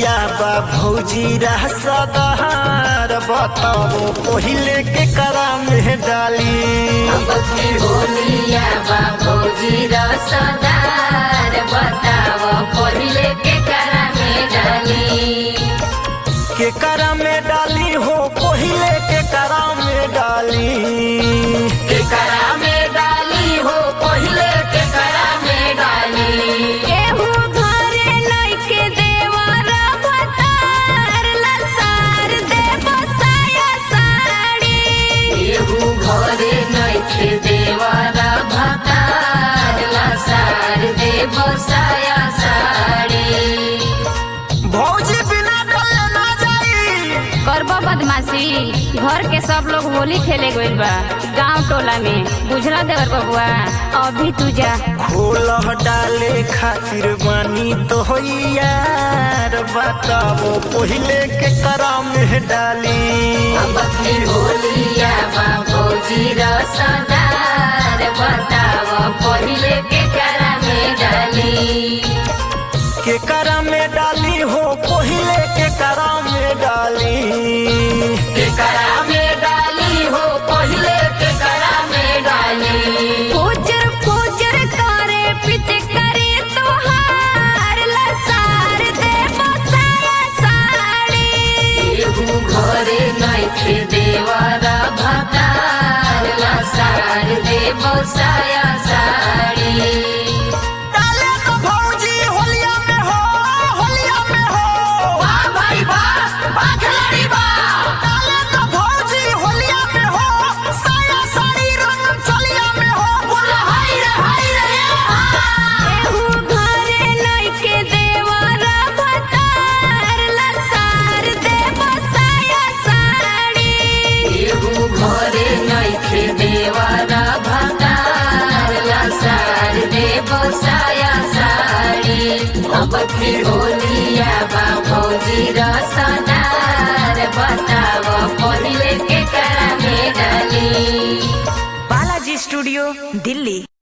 होलिया बा भौजी रह सदार बताओ पहिले के करा में डाली अबकी होलिया बा भौजी रसदार बताव पहिले के करा में डाली के करा में डाली हो पहिले के करा में डाली के करा में डाली हो पहिले के करा में डाली केहू घरे लइके देवरा भतार लसार देव साया साड़ी केहू घरे नइखे देवारा भतार लसार देव साया साड़ी भौजी बिना डले ना जाई करबो बदमाशी घर के सब लोग होली खेले गइल बा गांव टोला में बुझला देवर बबुआ अभी तू जा खोलह डाले खातिर बानी तो यार बताओ पहिले के करा में डाली अबकी होलिया बा भौजी रसदार बताव पहिले के करा में डाली के करा में डाली हो पहिले के करा में डाली के करा में डाली हो पहिले के करा में डाली फुजर फुजर करे पिट करे तुहार लसार देव साया साड़ी केहू घरे नइखे देवारा भतार लसार देव साया साड़ी डाले तो भौजी होलिया में हो होलिया में हो वाह भाई वाह वाह खिलाड़ी वाह डाले तो भौजी होलिया में हो साया साड़ी रंग चलिया में हो बोला हाय रे हाय रे हाय केहू घरे लइके देवरा भतार लसार देव साया साड़ी केहू घरे नइखे देवारा भतार लसार देव साया साड़ी अब की होलिया बा भौजी रसदार बताव पहिले के करा में डाली बालाजी स्टूडियो दिल्ली